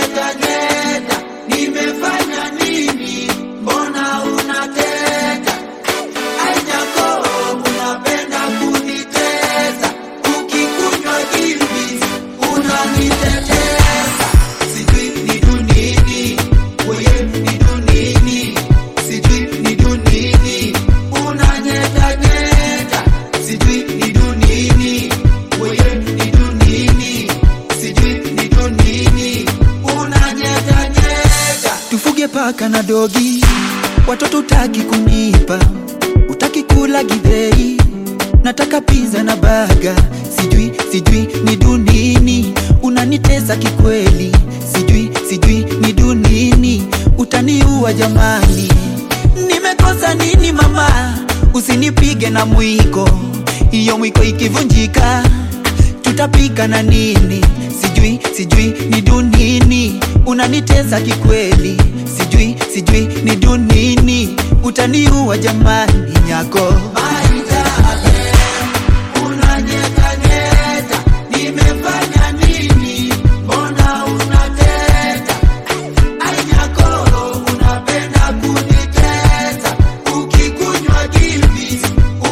unanyetanyeta, nimefanya nini? Mbona unateta? Ainyako unapenda kunitesa, ukikunywa gilbis unanitetesa. Sijui ni dunini, weye ni dunini, sijui ni dunini, unanyetanyeta, sijui ni dunini, weye ni dunini, sijui ni dunini, unanyetanyeta. tufuge paka na dogi, watoto utaki kunipa, utaki kula githeri, nataka pizza na baga, sijui sijui ni dunini, unanitesa kikweli, sijui sijui ni dunini, utaniua jamani, nimekosa nini mama, usinipige na mwiko, hiyo mwiko ikivunjika tutapika na nini? Sijui sijui ni dunini, unanitesa kikweli, sijui sijui ni dunini, utaniua jamani nyako. Maitaje, unanyetanyeta, nimefanya nini? Mbona unateta? Ainyako, unapenda kunitesa, ukikunywa gilbis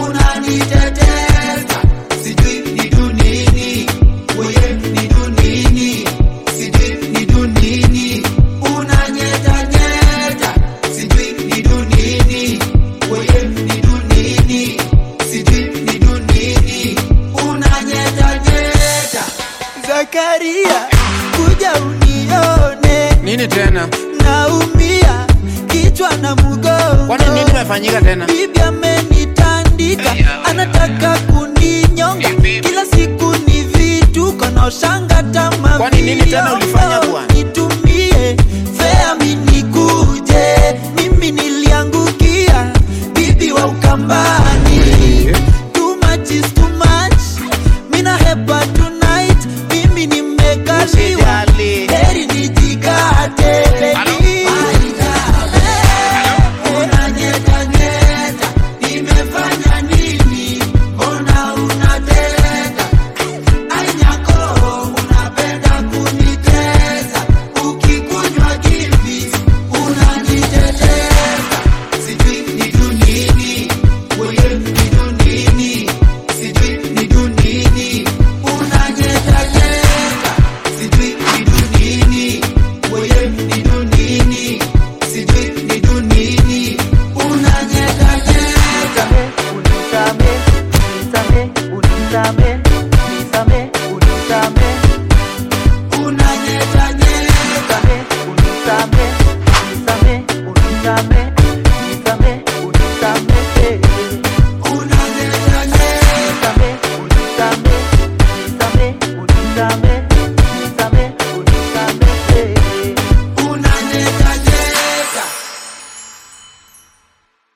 unanitetesa. Sijui ni dunini, weye ni dunini, sijui ni dunini, unanyetanyeta, sijui ni dunini, weye ni dunini, sijui ni dunini, unanyetanyeta. Zakaria, kuja unione, Nini tena? naumia kichwa na mgongo. Kwani nini imefanyika tena? Bibi amenitandika, anataka kuninyonga, kila siku ni vituko na ushanga tama. Kwani nini tena ulifanya bwana? Nitumie fea minikuje, mimi niliangukia bibi wa Ukambani. Too much is too much, mina hepa